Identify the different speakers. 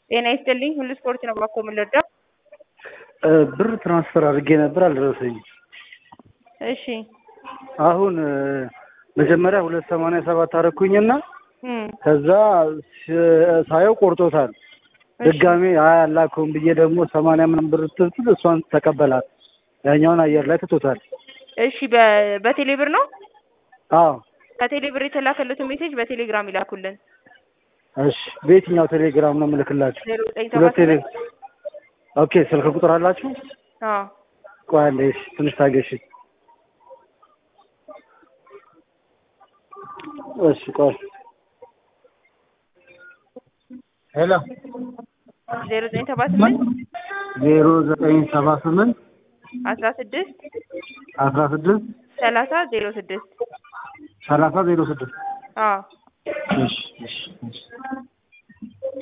Speaker 1: ጤና ይስጥልኝ ሁሉ ስፖርት ነው ባኮ የምንወደው።
Speaker 2: ብር ትራንስፈር አድርጌ ነበር አልደረሰኝም።
Speaker 1: እሺ
Speaker 2: አሁን መጀመሪያ ሁለት ሰማንያ ሰባት አደረኩኝና
Speaker 1: እም፣
Speaker 2: ከዛ ስ- ሳየው ቆርጦታል። ድጋሜ አይ አላከውም ብዬ ደግሞ ሰማንያ ምናምን ብር ስትል እሷን ተቀበላት። ያኛውን አየር ላይ ትቶታል።
Speaker 1: እሺ በ- በቴሌ ብር ነው
Speaker 2: አዎ
Speaker 1: ከቴሌ ብር የተላከለትን ሜሴጅ በቴሌግራም ይላኩልን።
Speaker 2: እሺ። በየትኛው ቴሌግራም ነው የምልክላችሁ?
Speaker 1: ዜሮ ዘጠኝ
Speaker 2: ሁለት
Speaker 1: ሰባት
Speaker 2: ቴሌ ኦኬ። ስልክ ቁጥር አላችሁ?
Speaker 1: አዎ
Speaker 2: ቆይ አንዴ እሺ፣ ትንሽ ታገሺ። እሺ ቆይ ሄሎ
Speaker 1: ዜሮ ዘጠኝ ሰባ ስምንት
Speaker 2: ዜሮ ዘጠኝ ሰባ ስምንት
Speaker 1: አስራ ስድስት
Speaker 2: አስራ ስድስት
Speaker 1: ሰላሳ ዜሮ ስድስት
Speaker 2: ሰላሳ ዜሮ ስድስት
Speaker 1: አዎ
Speaker 2: እሺ እሺ እሺ